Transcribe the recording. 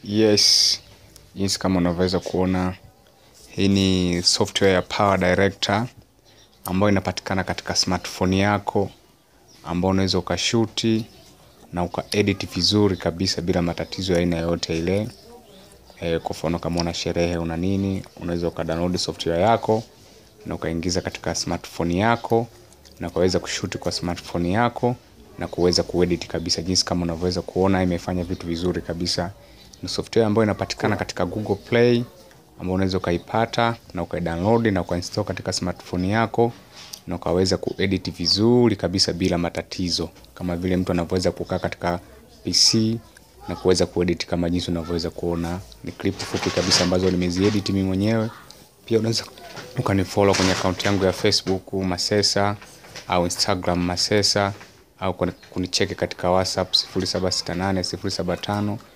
Yes, jinsi kama unavyoweza kuona, hii ni software ya Power Director ambayo inapatikana katika smartphone yako, ambayo unaweza ukashuti na ukaedit vizuri kabisa bila matatizo ya aina yoyote ile. E, kwa mfano kama una sherehe una nini, unaweza ukadownload software yako na ukaingiza katika smartphone yako na ukaweza kushuti kwa smartphone yako na kuweza kuedit kabisa, jinsi kama unavyoweza kuona imefanya vitu vizuri kabisa. Ni software ambayo inapatikana katika Google Play ambayo unaweza ukaipata na ukaidownload na ukainstall katika smartphone yako na ukaweza kuedit vizuri kabisa bila matatizo, kama vile mtu anavyoweza kukaa katika PC na kuweza kuedit kama jinsi unavyoweza kuona. Ni clip fupi kabisa ambazo nimeziedit mimi mwenyewe. Pia unaweza ukanifollow kwenye account yangu ya Facebook Masesa au Instagram Masesa au kunicheki katika WhatsApp 0768 075